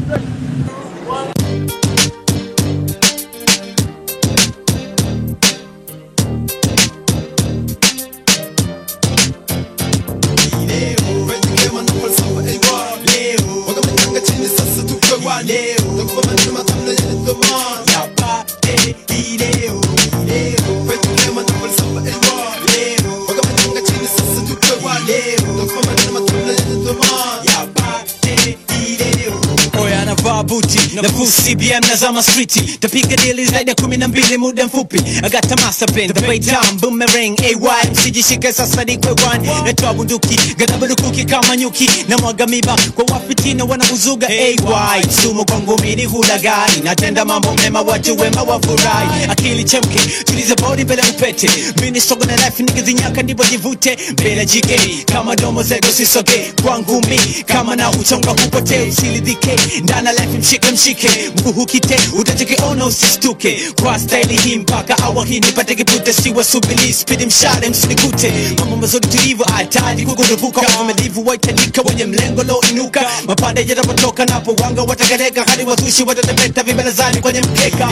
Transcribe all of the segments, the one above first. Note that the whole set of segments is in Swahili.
oya anavaa buti na full cbm na zama streeti tapiga dili zaidi ya kumi na mbili muda mfupi agata masterplan the bay down boomerang ay msijishike sasa ni kwe one natoa bunduki gadaba lukuki kama nyuki na mwaga miba kwa wafitina wanauzuga ay sumu kwangu mini hulagai natenda mambo mema watu wema wafurahi akili chemke tuliza bodi mbele upete mini sogo na life nikizinyaka ndipo jivute mbele jike kama domo zego sisoge kwangu mi kama na uchonga hupotee usilidhike ndana life mshike mshike mguu hukite utachekeona usistuke kwa staili hii mpaka awa hii nipate kipute siwa subili spidi mshale msinikute mambo mazuri tulivyo hatari kukurupuka wamelivu waitalika wenye mlengo lo inuka mapande yatapotoka napo wanga watagareka hadi wazushi watatepeta vibarazani kwenye mkeka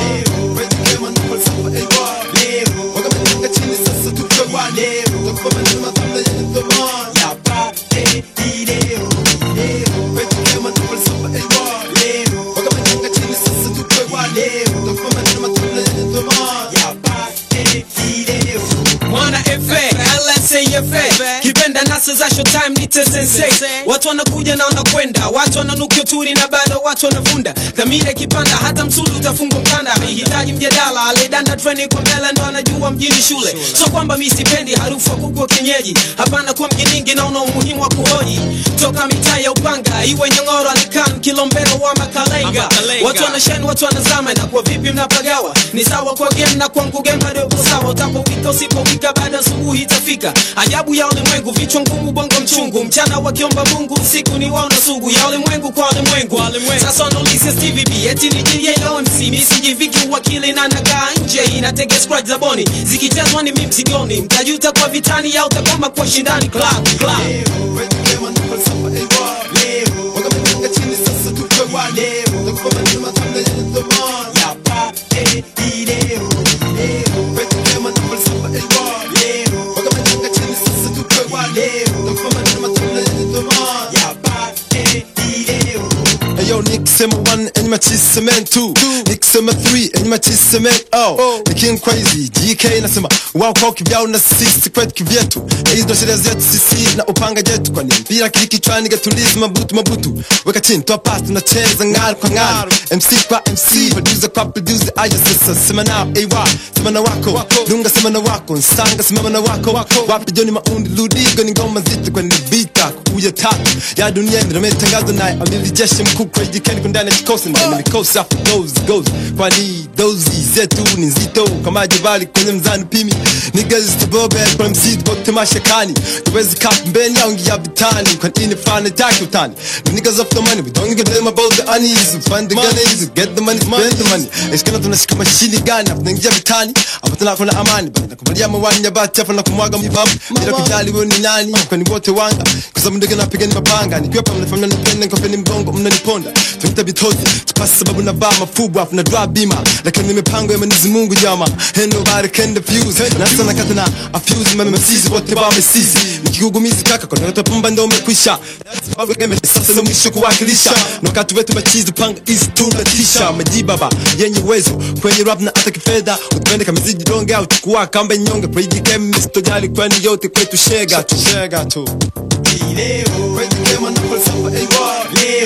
mwana efe lsafa kipenda nasa za showtime nite sensei watu wanakuja na wanakwenda watu wananukia turi na bado watu wanavunda dhamira ikipanda hata msulu utafungwa mkanda hahitaji mjadala alidanda treni kwa mbele ndo anajua mjini shule so kwamba mi sipendi harufu ya kuku wa kienyeji hapana kuwa mjiningi naona umuhimu wa kuhoji toka mitaa ya upanga iwe nyongoro alikan kilombero wa makalenga watu wanasheni watu wanazama na kwa vipi mnapagawa ni sawa kwa game na kwangu game bado uko sawa utapofika usipofika baada asubuhi itafika ajabu ya ulimwengu vichwa ngumu bongo mchungu mchana wakiomba mungu usiku ni waona sugu ya ulimwengu kwa ulimwengu sasa wanaulizia stvb eti ni jlomc misijiviki uwakili na nakaa nje inatega scratch za boni zikichezwa ni mi msigoni mtajuta kwa vitani au utakoma kwa shindani club club Eyo nikisema one enyi machiseme two nikisema three enyi machiseme oh ni king crazy GK nasema wao kwao kivyao na sisi kwetu kivyetu na hizo ndo sheria zetu sisi na upanga jetu kwani mpira kili kichwani gatulizi mabutu mabutu weka chini toa pasi tunacheza ng'aru kwa ng'aru MC kwa MC producer kwa producer aya sasa sema nao AY sema na wako dunga sema na wako nsanga sema na wako wapi joni maundi ludigo ni ngoma nzito kwani ni vita kuya tatu ya dunia nimetangaza naye amili jeshi mkuu kwa jikeni kwa ndani ya kikosi na mikosi after those goes kwani those zetu ni nzito kama jibali kwenye mzani pimi niggas to bobe kwa mzidi bote mashakani tuwezi kap mbeni au ngia vitani kwa ini fana taki utani the niggas of the money we don't give them about the unease find the gun easy get the money spend the money eskana tunashika mashini gani hapo naingia vitani hapo tuna kuna amani bana nakubalia mawani ya bati hapo na kumwaga mbabu bila kujali wewe ni nani kwani wote wanga kwa sababu ndege napiga ni mapanga nikiwa pa mnafanya nipende kwa peni mgongo mnaniponda tunaita bitozi tupasi sababu na vaa mafubu afu na drop bima lakini mipango ya Mwenyezi Mungu jama and nobody can defuse na sana kata na afuse mama msizi wote ba msizi nikigugumizi kaka kwa ndoto pumba ndo umekwisha sababu game sasa ndo mwisho kuwakilisha na wakati wetu machizi panga is tunatisha majibaba yenye uwezo kwenye rap na hata kifedha utupende kama ziji donge au chukua kamba nyonge praise game Mr. Jali kwani yote kwetu shega tu shega tu leo kwenye game na falsafa AY leo